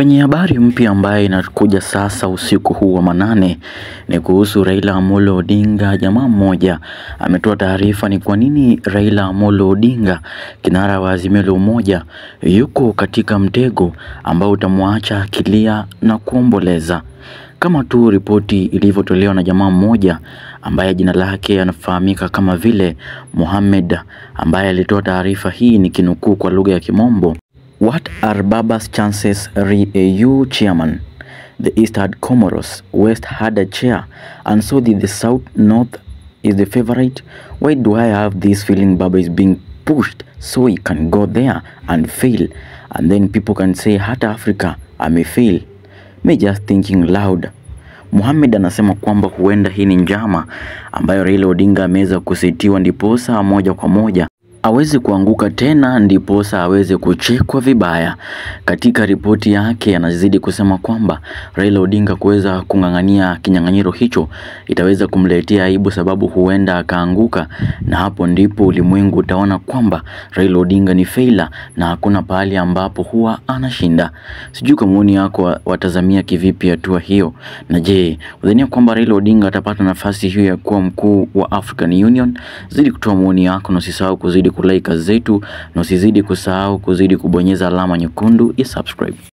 Kwenye habari mpya ambayo inakuja sasa usiku huu wa manane ni kuhusu Raila Amolo Odinga. Jamaa mmoja ametoa taarifa ni kwa nini Raila Amolo Odinga, kinara wa Azimio la Umoja, yuko katika mtego ambao utamwacha akilia na kuomboleza kama tu ripoti ilivyotolewa na jamaa mmoja ambaye jina lake anafahamika kama vile Mohamed, ambaye alitoa taarifa hii ni kinukuu kwa lugha ya Kimombo. What are Baba's chances re AU chairman? The East had Comoros, West had a chair, and so did the South. North is the favorite. Why do I have this feeling Baba is being pushed so he can go there and fail, and then people can say hata Africa amefail? Me just thinking loud. Mohamed anasema kwamba huenda hii ni njama ambayo Raila Odinga ameweza kusitiwa ndiposa moja kwa moja aweze kuanguka tena ndiposa aweze kuchekwa vibaya. Katika ripoti yake anazidi kusema kwamba Raila Odinga kuweza kung'ang'ania kinyang'anyiro hicho itaweza kumletea aibu, sababu huenda akaanguka, na hapo ndipo ulimwengu utaona kwamba Raila Odinga ni failure na hakuna pahali ambapo huwa anashinda. Sijui kwa maoni yako watazamia kivipi hatua hiyo, na je, udhania kwamba Raila Odinga atapata nafasi hiyo ya kuwa mkuu wa African Union? Zidi kutoa maoni yako na usisahau kuzidi kulike zetu na usizidi kusahau kuzidi kubonyeza alama nyekundu ya subscribe.